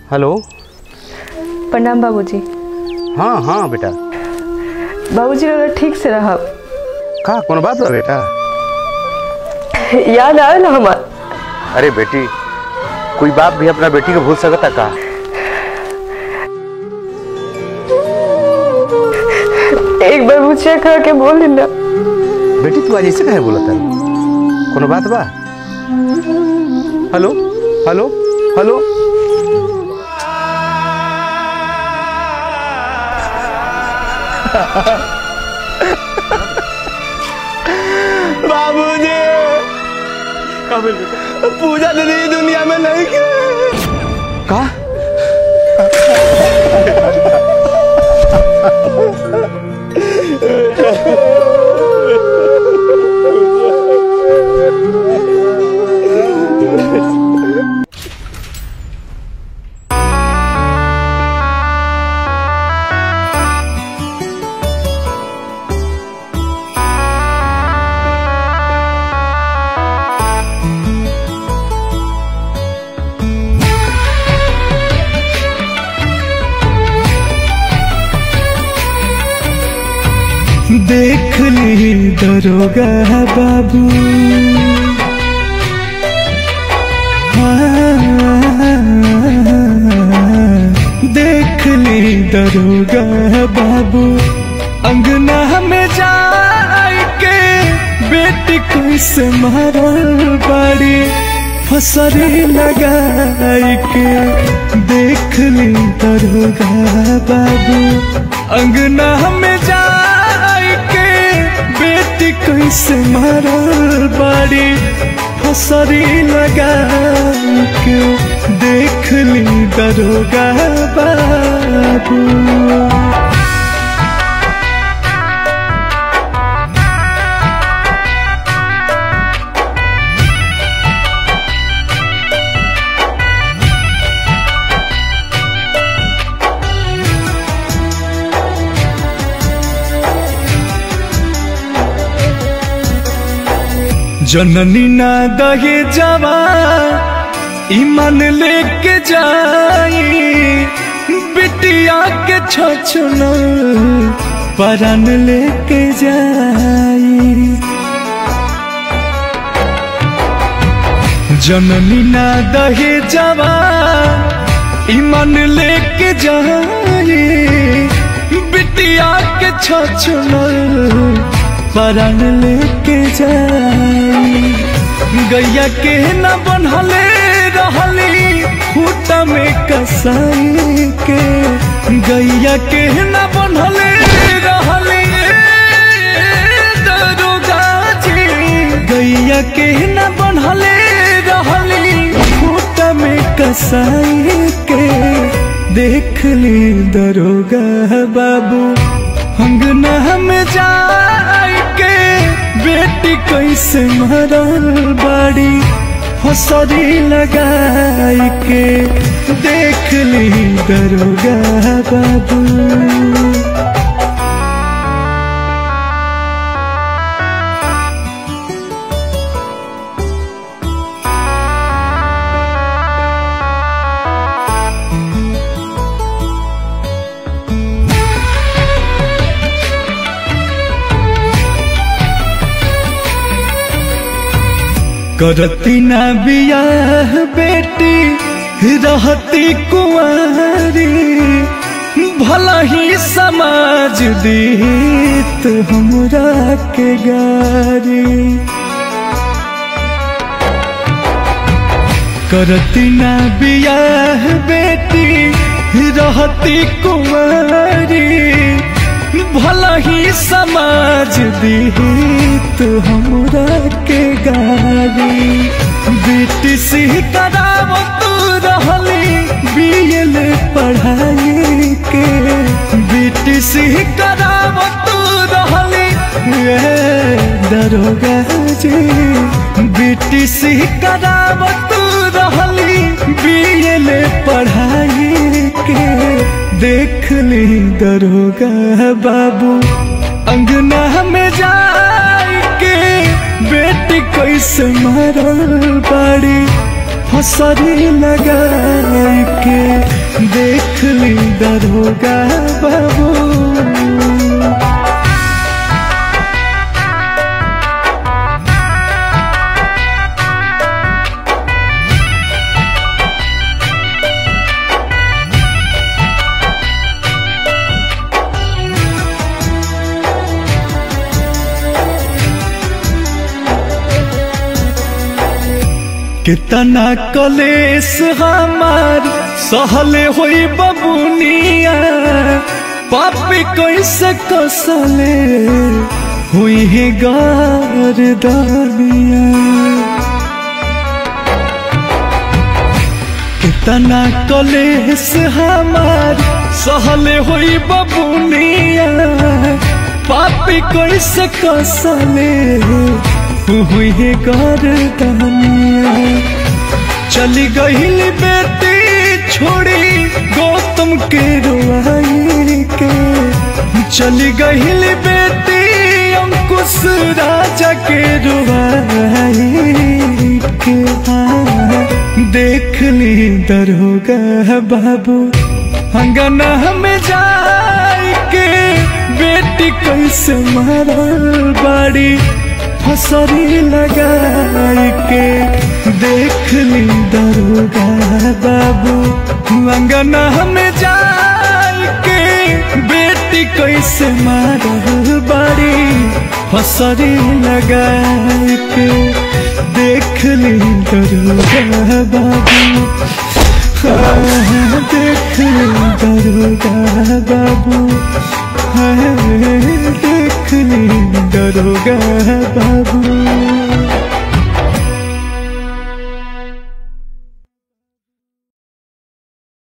hello प्रणाम बाबूजी हाँ हाँ बेटा बाबूजी अगर ठीक से रहब का कोनो बात बा बेटा याद आवे ना हमार अरे बेटी कोई बाप भी अपना बेटी को भूल सकता का एक बार मुझे कह के बोल ना बेटी तू आज ऐसे कहे बोला था कोनो बात बा हेलो हेलो हेलो बाबूजी पूजा दीदी दुनिया में नहीं के का देख ली दरोगा बाबू हाँ, देख ली दरोगा बाबू अंगना में जाए के बेटी कोई से मारल बाड़ी फसरी लगाई के देख ली दरोगा बाबू अंगना में जाए के बेटी कोई से मारल बाड़ी फसरी लगाई के देख ली दरोगा बाबू जननी ना दहे जवा ईमान लेके जाई बिटिया के छछन परान लेके जाई जननी ना दहे जवा ईमान लेके जाई बिटिया के छछन परान लेके जाई गैया के न बनहले रहली खूटा में कसाई के गैया के न बनहले रहली दरोगा जी गैया के न बनहले रहली खूटा में कसाई के देख ली दरोगा बाबू अंगना में जाए के बेटी कैसे मरल बाड़ी हसरी लगाई के देख ली दरोगा बाबू करती ना बियाह बेटी रहती कुंवारी भला ही समाज दीत हमरा के गारी करती ना बियाह बेटी रहती कुंवारी भला ही समाज दीत हमरा के गारी बेटी से कराव तू रहली बीएल पढ़ाई के बेटी से कराव तू रहली ए, दरोगा जी बेटी से कराव तू रहली बीएल पढ़ाई के देख ली दरोगा बाबू अंगना में जाए के बेटी कैसे मरल बाड़ी फसरी लगाई के देख ली दरोगा बाबू कितना कलेस हमार सहले होई बबुनिया पापी कैसे कसले हुई है गारदानिया कितना कलेस हमार सहले होई बबुनिया पापी कैसे कसले हुई है गर्दनिया चली गईल बेटी छोड़ी गौतम के रुआई के चली गईल बेटी अंकुश राजा के रुआई के हाँ, देख ली दरोगा बाबू अंगना में जाई के बेटी कैसे मारल बाड़ी फसरी लगाई के देख ली दरोगा बाबू अंगना में जाई के बेटी कैसे मारल बाड़ी फसरी लगाई के देख ली दरोगा बाबू हाँ, देख ली दरोगा बाबू हाँ, देख ली दरोगा बाबू